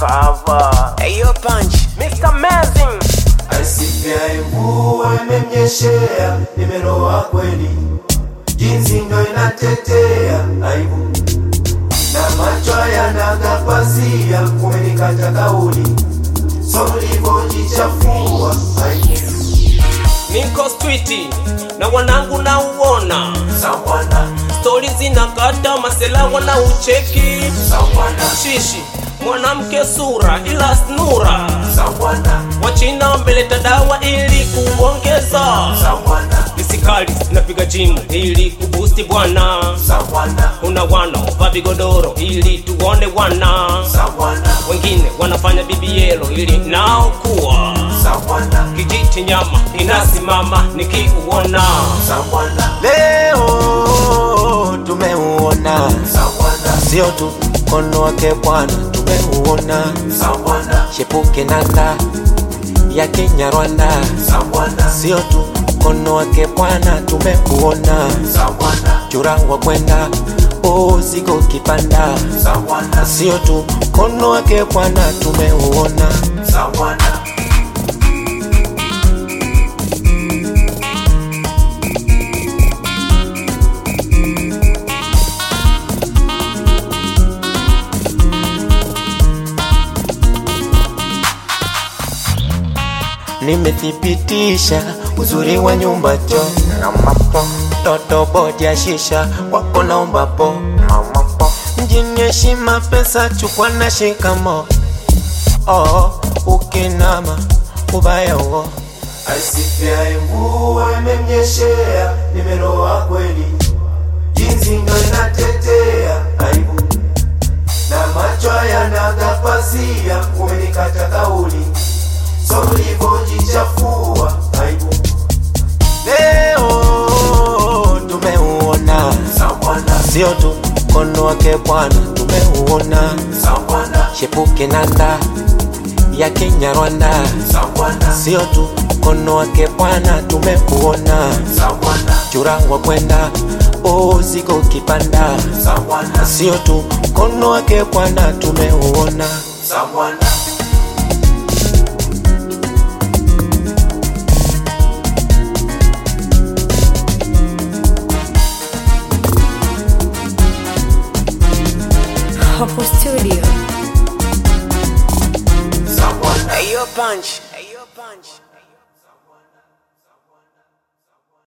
cover. Hey, yo, punch. Mr. Amazing. Asifyaye mvua imemnyeshea, nimeroa kweli, jinsi ndo inatetea aibu na macho yanagapazia, kumenikata kauli, so ulivyojichafua aibu niko streeti na wanangu na uona sawana stori zinakata masela wana ucheki sawana shishi mwanamke sura ila snura sawana wachina wameleta dawa ili kuongeza sawana visikali napiga jimu ili kubusti bwana sawana kuna wanaovaa vigodoro ili tuone wana sawana wengine wanafanya bibielo ili nao kuwa sawana kijiti nyama inasimama nikiuona sawana Leo tumeuona, sawana sio tu mkono wake Bwana, tumeuona sawana shepuke nanda ya Kenya Rwanda, sawana sio tu mkono wake Bwana, tumeuona sawana churangwa kwenda usiku kipanda, sawana sio tu mkono wake Bwana, tumeuona sawana nimethibitisha uzuri wa nyumba cho toto bodi ya shisha wako naomba po mjini heshima pesa chukwa na shikamo oh, ukinama ubaya uo Asifyaye mvua imemnyeshea, nimeroa kweli, jinsi ndo inatetea aibu na macho yanagapazia, umenikata kauli, so ulivyojichafua aibu leo tumeuona sawana sio tu mkono wake bwana tumeuona sawana shepuke nanda ya Kenya Rwanda sawana sio tu mkono wake bwana tumeuona sawana churangwa kwenda usiku kipanda sawana sio tu mkono wake bwana tumeuona sawana Hapo studio. sawana Hey, yo, punch.